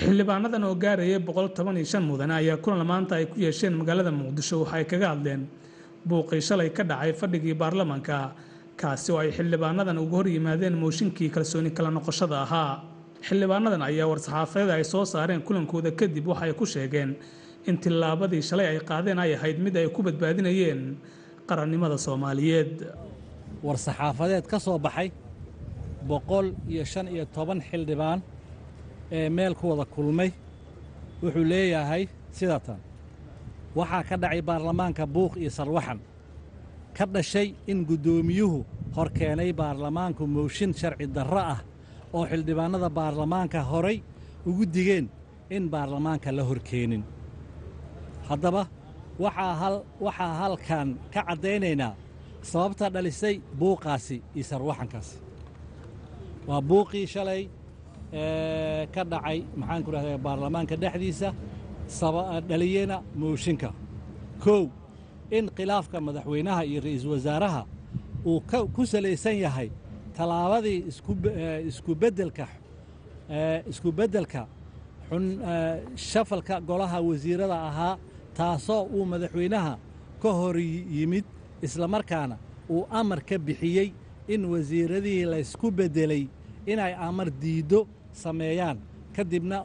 xildhibaanadan oo gaaraya boqol toban iyo shan mudane ayaa kulan maanta ay ku yeesheen magaalada muqdisho waxa ay kaga hadleen buuqii shalay ka dhacay fadhigii baarlamaanka kaasi oo ay xildhibaanadan uga hor yimaadeen mooshinkii kalsooni kala noqoshada ahaa xildhibaanadan ayaa war-saxaafadeed ay soo saareen kulankooda kadib waxa ay ku sheegeen in tillaabadii shalay ay qaadeen ay ahayd mid ay ku badbaadinayeen qarannimada soomaaliyeed war-saxaafadeed ka soo baxay boqol iyo shan iyo toban xildhibaan ee meel ku wada kulmay wuxuu leeyahay sida tan waxaa ka dhacay baarlamaanka buuq iyo sarwaxan ka dhashay in guddoomiyuhu hor keenay baarlamaanku mooshin sharci darro ah oo xildhibaannada baarlamaanka horay ugu digeen in baarlamaanka la hor keenin haddaba waxaa halkan ka caddaynaynaa sababta dhalisay buuqaasi iyo sarwaxankaasi waa buuqii shalay ka dhacay maxaanku dhahda baarlamaanka dhexdiisa dhaliyena mooshinka kow in khilaafka madaxweynaha iyo ra'iisul wasaaraha uu ku salaysan yahay tallaabadii iskubedelka isku beddelka shafalka golaha wasiirada ahaa taasoo uu madaxweynaha ka hor yimid islamarkaana uu amar ka bixiyey in wasiiradihii laysku beddelay inay amar diiddo sameeyaan ka dibna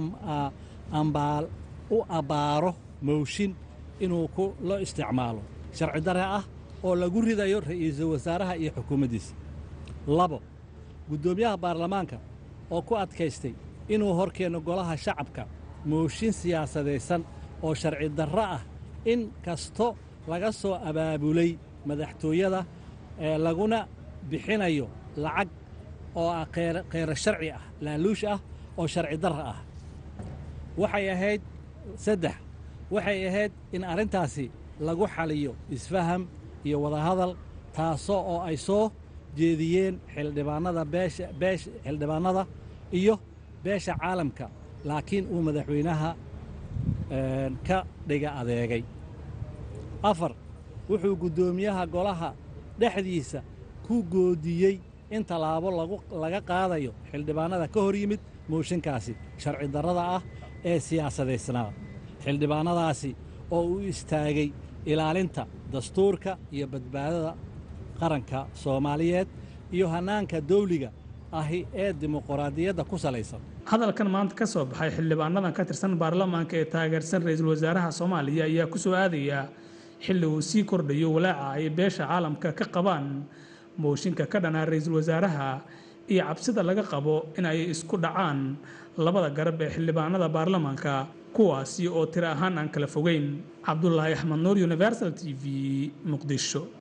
u abbaaro mooshin inuu loo isticmaalo sharci dare ah oo lagu ridayo ra'iisul wasaaraha iyo xukuumaddiisa labo guddoomiyaha baarlamaanka oo ku adkaystay inuu hor keeno golaha shacabka mooshin siyaasadaysan oo sharci darro ah in kasto laga soo abaabulay madaxtooyada ee laguna bixinayo lacag oo ah kheyro sharci ah laaluush ah oo sharci darra ah waxay ahayd saddex waxay ahayd in arrintaasi lagu xaliyo isfaham iyo wadahadal taasoo oo ay soo jeediyeen xildhibaannada beesha beesha xildhibaannada iyo beesha caalamka laakiin uu madaxweynaha ka dhiga adeegay afar wuxuu guddoomiyaha golaha dhexdiisa ku goodiyey in tallaabo laga qaadayo xildhibaannada ka hor yimid mooshinkaasi sharci darrada ah ee siyaasadaysnaa xildhibaannadaasi oo u istaagay ilaalinta dastuurka iyo badbaadada qaranka soomaaliyeed iyo hannaanka dawliga ahi ee dimuqraadiyadda ku salaysan hadalkan maanta ka soo baxay xildhibaanadan ka tirsan baarlamaanka ee taageersan ra-iisul wasaaraha soomaaliya ayaa ku soo aadaya xilli uu sii kordhayo walaaca ay beesha caalamka ka qabaan mooshinka ka dhanaa ra-iisul wasaaraha iyo cabsida laga qabo in ay isku dhacaan labada garab ee xildhibaanada baarlamaanka kuwaasi oo tiro ahaan aan kala fogeyn cabdulaahi axmed nuur universal t v muqdisho